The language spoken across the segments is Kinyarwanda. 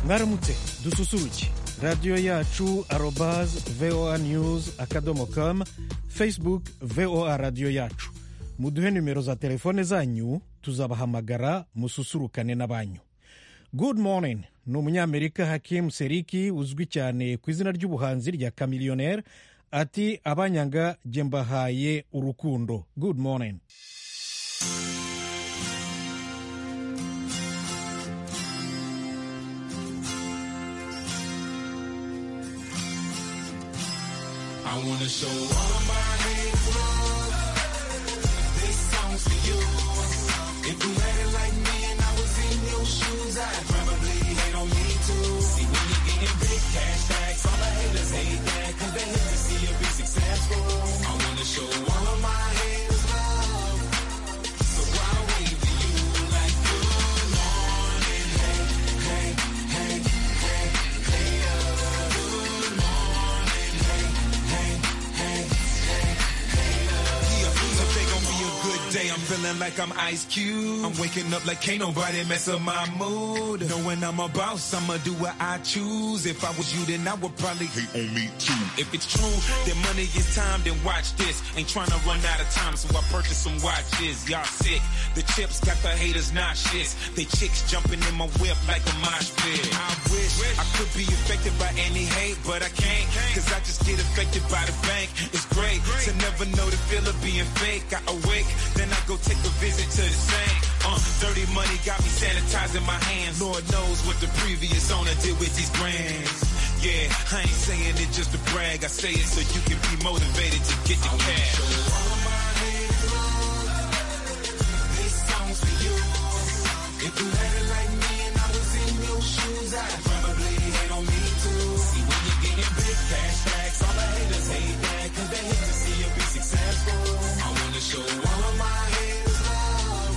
mwaramutse dususuruke radiyo yacu arobazi voa niyuzi akadomo kamu fesibuke voa radiyo yacu muduhe nimero za telefone zanyu tuzabahamagara mususurukane n'abanyu good morning ni umunyamerika hakimu seriki uzwi cyane ku izina ry'ubuhanzi rya kamiliyoneri ati abanyanga jye mbahaye urukundo good morning I wanna show all my hate love. This song's for you. If you had it like me and I was in your shoes, I'd probably hate on me too. See, when you're getting big cash stacks, all the haters hate that, cause they hate to see you be successful. I wanna show all of my haters love. So I'll wave to you like good morning, hey, hey, hey, hey, hey, uh, good morning, hey. Yeah, I think gonna be a good day. I'm feeling like I'm Ice Cube. I'm waking up like can't nobody mess up my mood. Knowing I'm a boss, I'ma do what I choose. If I was you, then I would probably hate on me too. If it's true that money is time, then watch this. Ain't trying to run out of time, so I purchased some watches. Y'all sick. The chips got the haters nauseous. They chicks jumping in my whip like a mosh pit. I wish I could be affected by any hate, but I can't. Cause I just get affected by the bank. It's great to never know the feel of being fake. I awake, then I go take a visit to the sink. Uh, dirty money got me sanitizing my hands. Lord knows what the previous owner did with these brands. Yeah, I ain't saying it just to brag. I say it so you can be motivated to get the cash. This song's for you. If you had it like me and I was in your shoes, I'd probably hate on me too. See, when you're getting big cash stacks, all the haters hate that, cause they hate to see you be successful. I wanna show all of my haters love.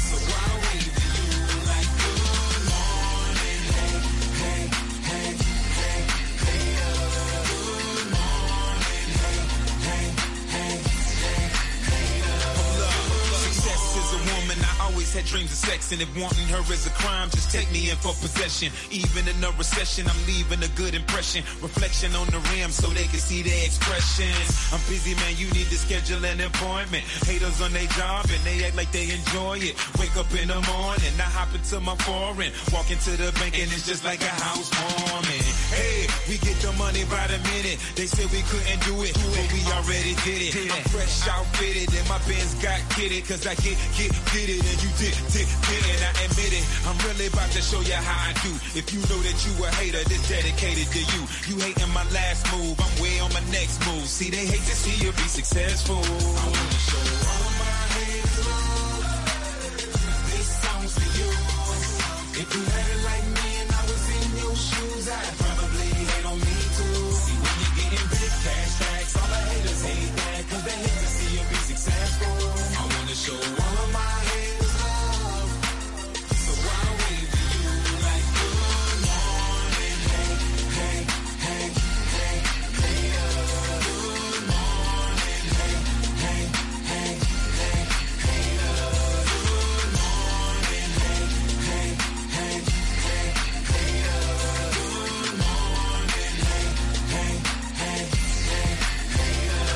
So I wave to you like good morning, hey, hey, hey, hey, hey, uh, good morning, hey, hey, hey, hey, hey, uh, hold up. Success is a woman, I always had dreams of sex, and if wanting her is a crime, just take me in for possession. Even in a recession, I'm leaving a good impression. Reflection on the rim so they can see their expressions. I'm busy, man, you need to schedule an appointment. Haters on their job, and they act like they enjoy it. Wake up in the morning, I hop into my foreign, walk into the bank, and it's just like a housewarming. Hey, we get the money by the minute. They said we couldn't do it, but we already did it. I'm fresh outfitted and my bands got kitted. Cause I get, get, get it and you did, did, did it. I admit it. I'm really about to show you how I do. If you know that you a hater, this dedicated to you. You hating my last move, I'm way on my next move. See, they hate to see you be successful. I wanna show all my haters love. This song's for you. If you had it like me and I was in your shoes, I'd probably hate on me too. See, when you're getting big cash stacks, all the haters hate that, cause they hate to see you be successful. I wanna show all of my haters love. So I wave to you like good morning, hey, hey, hey, hey, hey, uh, good morning, hey, hey, hey, hey, hey, uh, good morning, hey, hey, hey, hey, hey, uh, good morning, hey, hey, hey, hey, hey, uh, good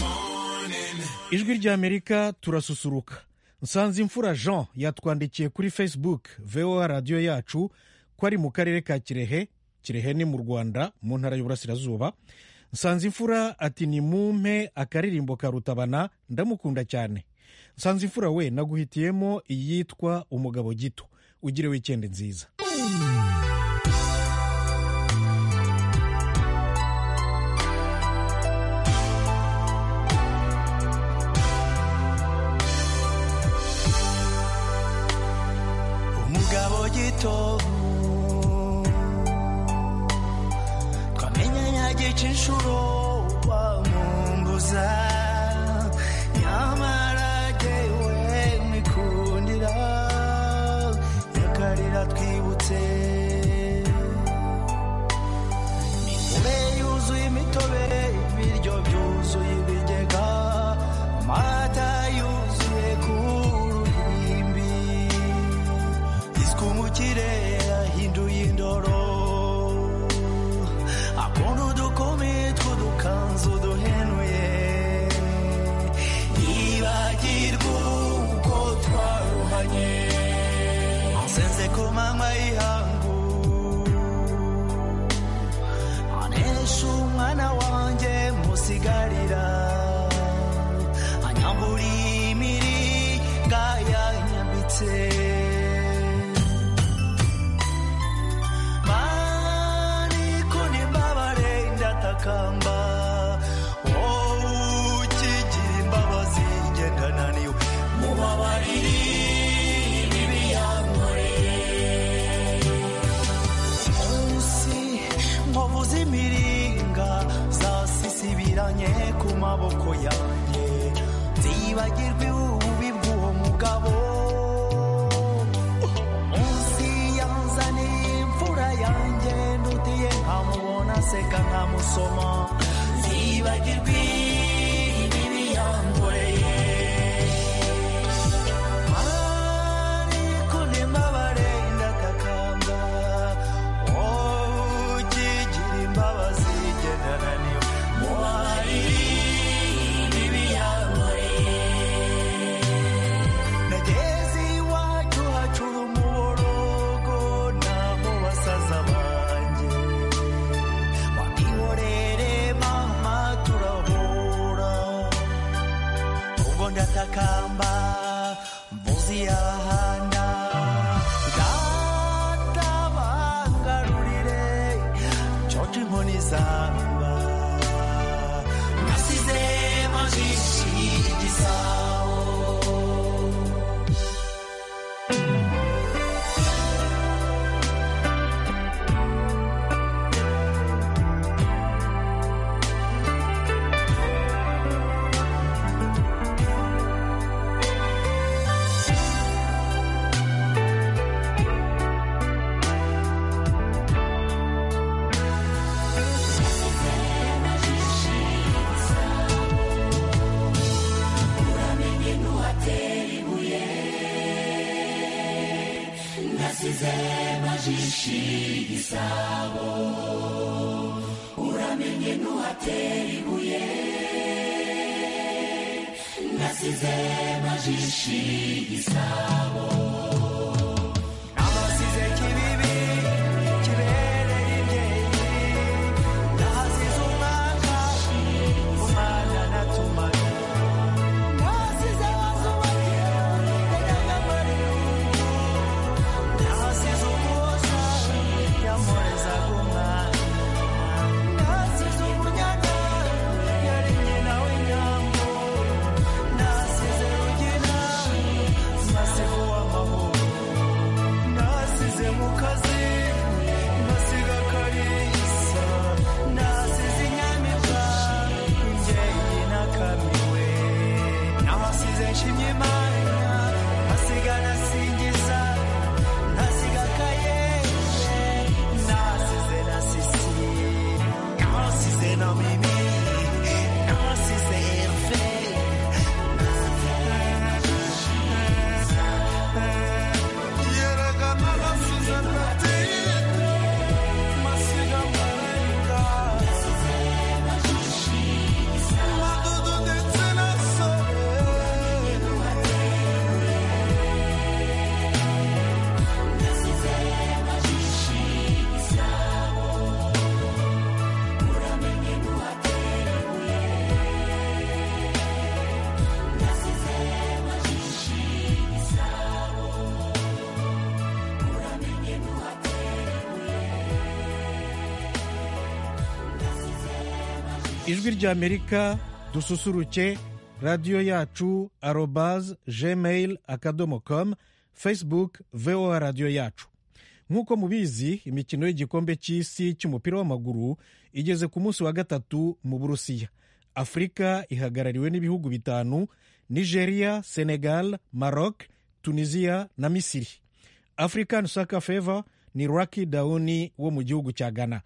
morning. ijwi ry'amerika turasusuruka nsanze imfura jean yatwandikiye kuri facebook voa radiyo yacu ko ari mu karere ka kirehe kirehe ni mu rwanda mu ntara y'uburasirazuba nsanze imfura ati ni mumpe akaririmbo ka rutabana ndamukunda cyane nsanze imfura we naguhitiyemo iyitwa umugabo gito ugire wikende nziza umugabo gito twamenyanya gica inshuro wampunguza nyamara jyewe mwikundira yakarira twibutse imivure yuzuye imitobe ibiryo byuzuye ibigega amata yuzuye ku ruhimbi iswi mu kirere ahinda amanywa y'ihangu anesha umwana wanjye musigarira anyambura imiringa yanyambitse mariko nimbabare ndatakamba wowe ukigira imbabazi njye ndananiwe mubabarire ibibi yankoreye munsi nkovuze imiringa zasisibiranye ku maboko yanjye nzibagirwa ububi bw'uwo mugabo munsi yanzaniye imfura yanjye ndutiye nkamubona aseka nkamusoma nzibagirwa ibibi yankoreye ariko nimbabare ndatakamba wowe ukigira imbabazi gendana niwe mubabarire ibibi yankoreye nageze iwacu hacura umuborogo nabo basaza banjye wabihorere mama turahura ubwo ndatakamba mvuzi y'abahanda data bangarurire coca inkoni zamba nasize majishi igisaho Nabasize kibibi kibereye ibyeye Nasize umwaka umwana natumaye Nasize wazubaye ndagamaye Nasize umuhoza yamureza kumwana Nasize umunyana yari nyina w'inyambo Nasize rugina masifu w'amahoro nasize mu kazi ndasiga karisa nasize inyamibwa ingeri nakamiwe nabasize nshimye imana nasiga nasingiza nasiga kayeze nasize na sisi nasize na mimi nasize efe ijwi ry'amerika dususuruke radiyo yacu arobaz gmail akadomo com facebook voa radiyo yacu nk'uko mubizi imikino y'igikombe cy'isi cy'umupira w'amaguru igeze ku munsi wa gatatu mu burusiya afurika ihagarariwe n'ibihugu bitanu nigeria senegal maroc tunisia na misiri african soccer fever ni raki dawuni wo mu gihugu cya ghana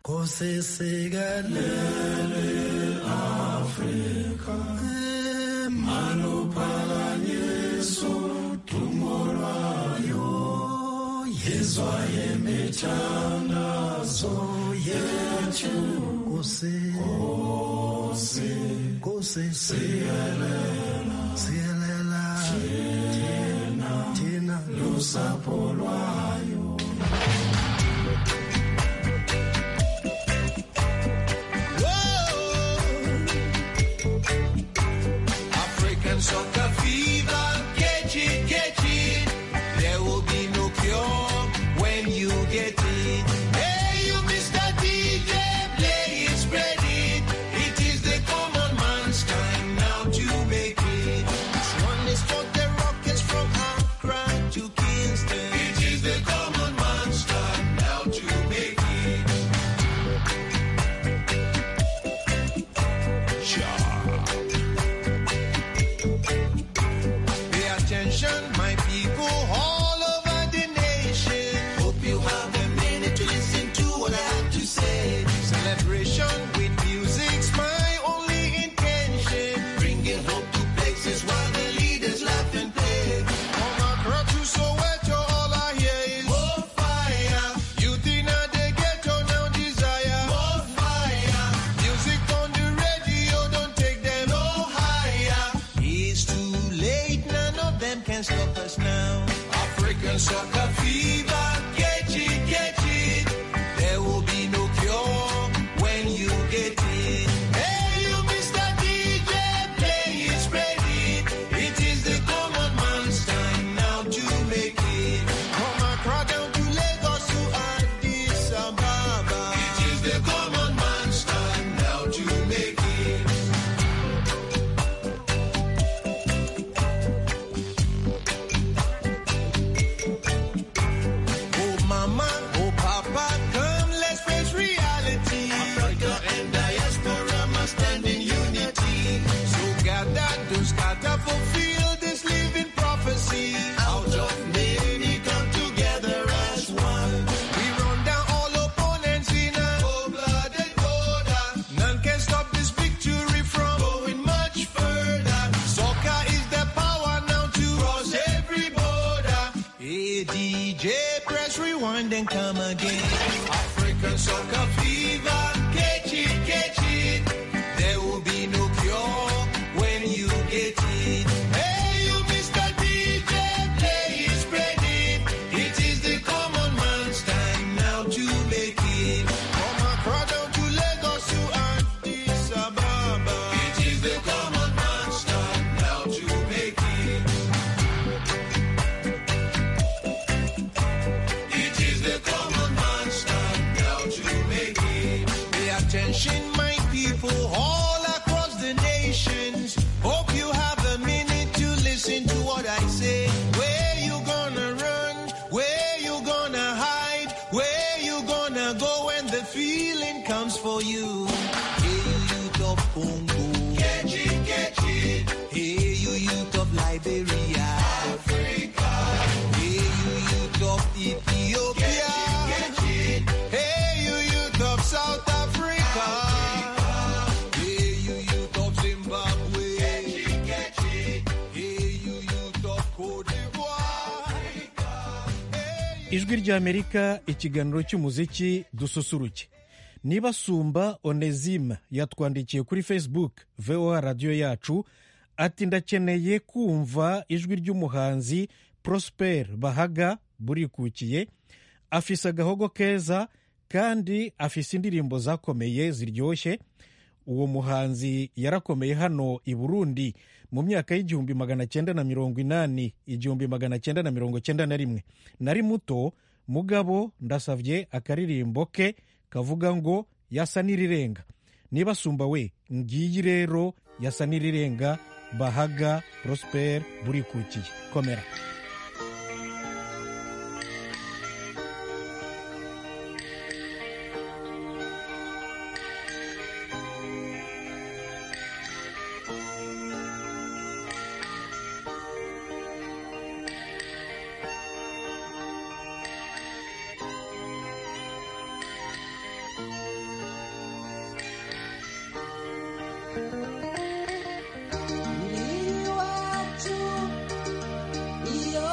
tena lusapho lwayo Soca viva, get it, get it. There will be no cure when you get it. Hey, you Mr. DJ, play it, spread it. It is the common man's time now to make it. This one is for the rockets from Accra to Kingston. It is the common man's time now to make it. Pay attention, my people, all over the nation. Hope you have a minute to listen to what I have to say. Celebration with music's my only intention. Bringing hope to places while the leaders laugh and play. From Accra to Soweto, all I hear is more fire. Youth in the ghetto now desire more fire. Music on the radio, don't take them no higher. It's too late, none of them can stop us now. African soccer fever, get it, get it. There will be no cure when you get it. Hey, you Mr. DJ, play it, spread it. It is the common man's time now to make it. From Accra down to Lagos to Addis Ababa. It is the common man's time now to make it. Oh mama, oh papa, come let's face reality. Africa and diaspora must stand in unity. So gather, don't scatter, fulfill this living prophecy. Out of many, come together as one. We run down all opponents in a cold-blooded order. None can stop this victory from going much further. Soccer is the power now to cross every border. Hey DJ, press rewind and come again. African soccer fever, catch it, catch it. There will be no cure when you get it. Hey, you Mr. DJ, play it, spread it. It is the common man's time now to make it. From Accra down to Lagos to Addis Ababa. It is the common man's time now to make it. It is the common man's time now to make it. Pay attention, my people, all across the nations. Hope you have a minute to listen to what I say. Where you gonna run? Where you gonna hide? Where you gonna go when the feeling comes for you? Hey, youth of Congo. Catch it, catch it. Hey, you youth of Liberia. Hey, you youth of Ethiopia. Hey, you youth of South Africa. Hey, you youth of Zimbabwe. Hey, you youth of Cote d'Ivoire. ijwi ry'amerika ikiganiro cy'umuziki dususuruke niba sumba onesime yatwandikiye kuri facebook voa radiyo yacu ati ndakeneye kumva ijwi ry'umuhanzi prosper bahaga burikukiye afise agahogo keza kandi afise indirimbo zakomeye ziryoshye uwo muhanzi yarakomeye hano i burundi mu myaka y'igihumbi magana cyenda na mirongo inani igihumbi magana cyenda na mirongo cyenda na rimwe nari muto mugabo ndasabye akaririmbo ke kavuga ngo yasa n'irirenga niba asumba we ngiyi rero yasa n'irirenga bahaga prosper burikukiye komera Niliwatu, iyo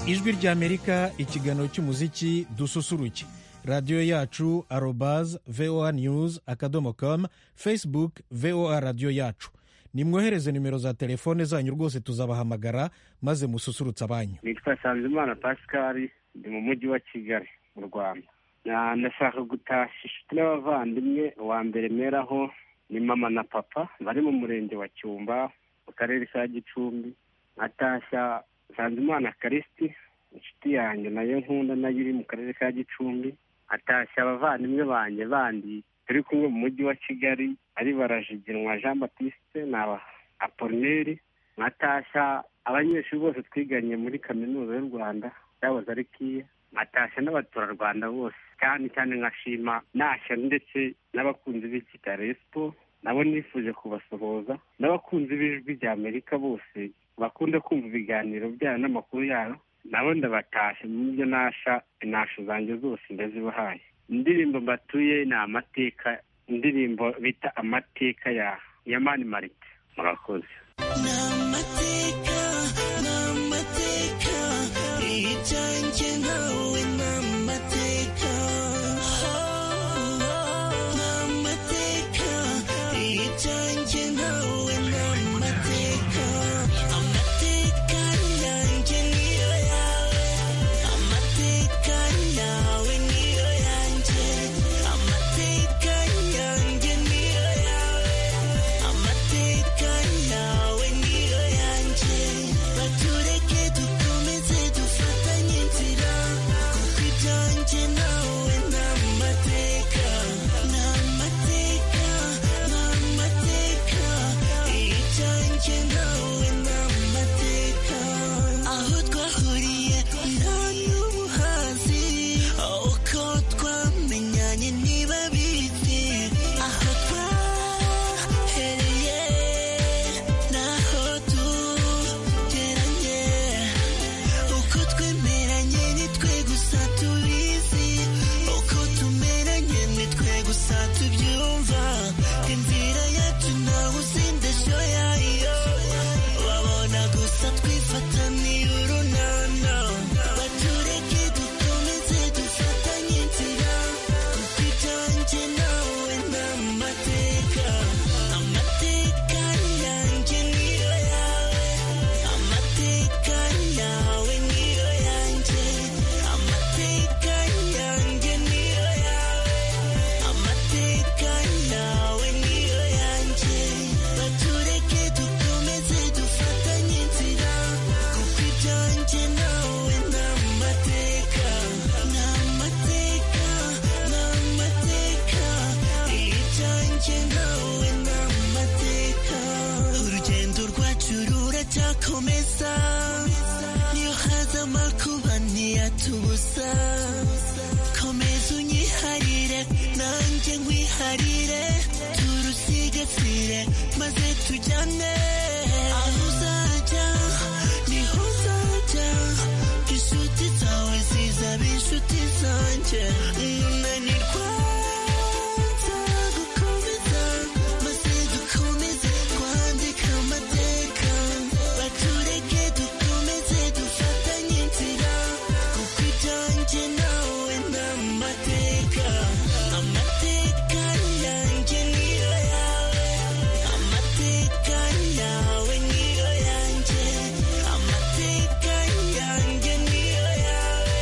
ijwi ry'amerika ikiganiro cy'umuziki dususuruke radiyo yacu arobaz voa news akadomo com facebook voa radiyo yacu nimwohereze nimero za telefone zanyu rwose tuzabahamagara maze mususurutse abanyu nitwa sanzimana pascal ndi mu mujyi wa kigali mu rwanda Na- ndashaka gutashya inshuti n'abavandimwe uwa mbere meraho ni mama na papa bari mu murenge wa cyumba mu karere ka gicumbi nkatashya sanzimana karisiti inshuti yanjye nayo nkunda nayo iri mu karere ka gicumbi atashya abavandimwe banjye bandi turi kumwe mu mujyi wa kigali ari barajiginwa jean baptiste na apolineri nkatashya abanyeshuri bose twiganye muri kaminuza y'u rwanda yaboze ari kiya nkatashya n'abaturarwanda bose cyane cyane nkashima nashya ndetse n'abakunzi b'iki respo nabo nifuje kubasuhuza n'abakunzi b'ijwi ry'amerika bose bakunda kumva ibiganiro byayo n'amakuru yayo nabo ndabatashye mu byo nasha inasho zanjye zose ndazibahaye indirimbo mbatuye ni amateka indirimbo bita amateka ya ya mani marite murakoze aho twahuriye nta n'ubuhanzi uko twamenyanye niba bizi aho twahereye n'aho tugeranye uko twemeranye ni twe gusa tubizi uko tumeranye ni twe gusa tubyumva inzira yacu nawe usindesho yayo wabona gusa twifata niyo urunana batureke dukomeze dufatanye inzira kuko ibyanjye nawe ni amateka amateka yanjye niyo yawe amateka yawe niyo yanjye amateka yanjye niyo yawe amateka yawe niyo yanjye batureke dukomeze dufatanye inzira kuko ibyanjye nawe ni amateka ni amateka ni amateka ibyanjye nawe ni amateka urugendo rwacu ruracyakomeza niyo haza amakuba ntiyatubuza komeza unyiharire nanjye nkwiharire turusigasire maze tujyane aho uzajya niho uzajya inshuti zawe zizaba inshuti zanjye umunanirwa nzagukomeza maze dukomeze kwandika amateka batureke dukomeze dufatanye inzira kuko ibyanjye nawe ni amateka amateka yanjye niyo yawe amateka yawe niyo yanjye amateka yanjye niyo yawe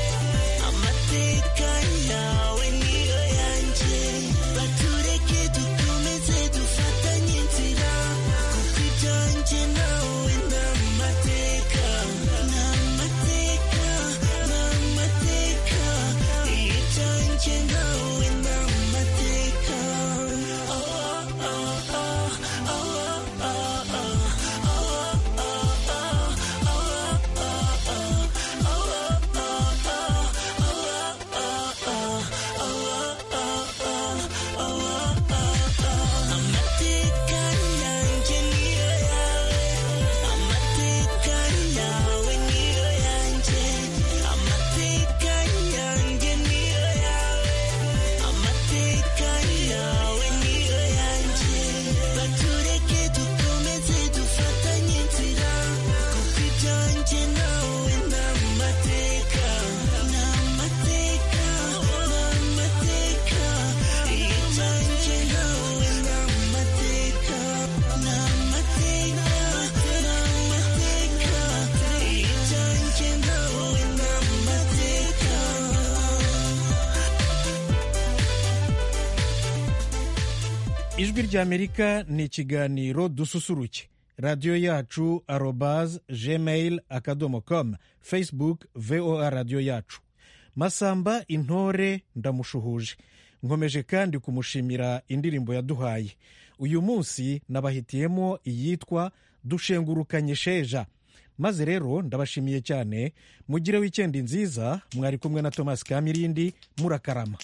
amateka yawe niyo yanjye batureke dukomeze dufatanye inzira kuko ibyanjye nawe ni amateka ni amateka ni amateka ibyanjye nawe ni amateka amateka yanjye niyo yawe ijwi ry'amerika ni ikiganiro dususuruke radiyo yacu arobaze gmail akadomo komu facebook voa radiyo yacu masamba intore ndamushuhuje nkomeje kandi kumushimira indirimbo yaduhaye uyu munsi nabahitiyemo iyitwa dushengurukanye sheja maze rero ndabashimiye cyane mugire wikendi nziza mwari kumwe na thomas kamirindi murakarama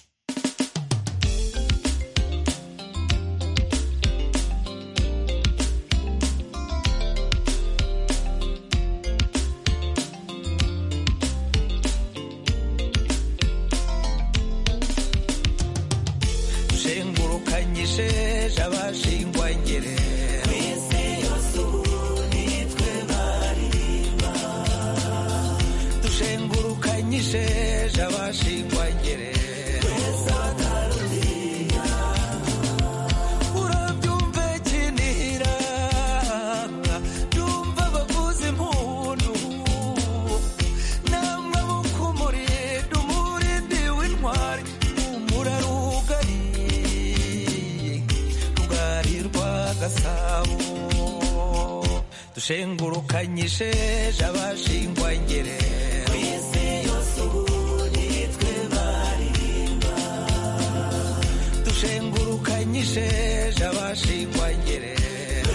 shengurukanyije abashingwangere dushengurukanyije abashingwangere urabyumva kinihira byumva abavuza impundu namwe mukumurinde umurindi w'intwari umurarugari rugari rwa gasabo dushengurukanyije abashingwa ngerero dushengurukanyije abashingwa ngerero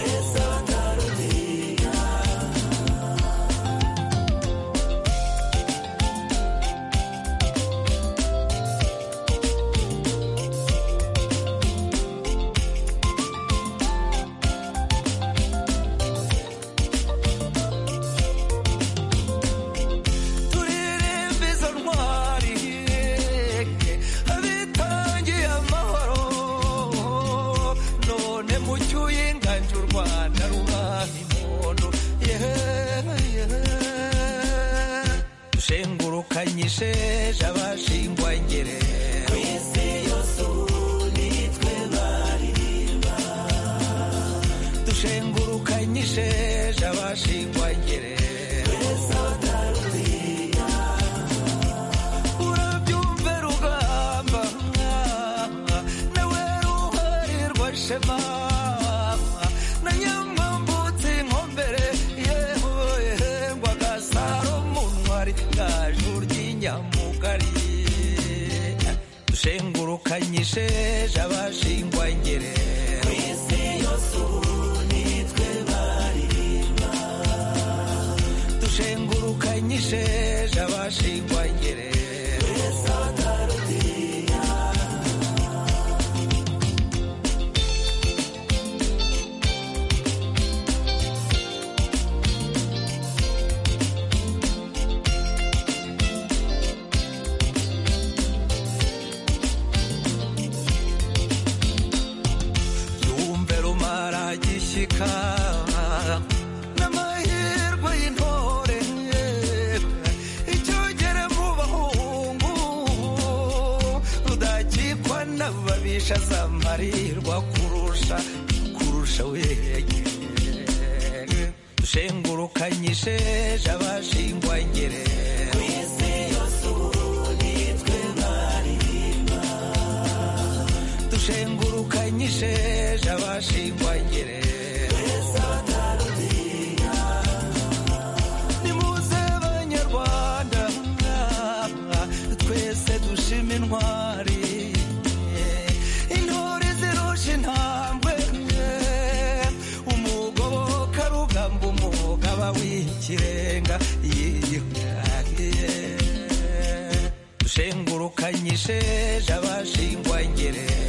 turirimba izo ntwari abitangiye amahoro none mucyuye inganje u rwanda rubaha impundu yewe yewe dushengurukanyije abashingwangere ku isi yose ubu nitwe baririmba dushengurukanyije abashingwangere urabyumve rugamba nawe ruharirwa shema na nyamwambutse inkombere yewe ngwa gasaro muntwari gaju ry'inyamugari dushengurukanyije abashingwa ngere ku isi yose ubu nitwe baririmba dushengurukanyije abashingwa ngere yumve rumara gishyika n'amahirwe y'intore icyogere mu bahungu rudakikwa n'ababisha zamarirwa kurusha kurusha wege dushengurukanyije abashingwa ngere ku isi yose ubu nitwe baririmba dushengurukanyije abashingwa gereza nimuze banyarwanda twese dushima intwari intore zirusha intambwe umugoboka rugamba umugaba w'ikirenga yiyuhagiye dushengurukanyije abashingwa gereza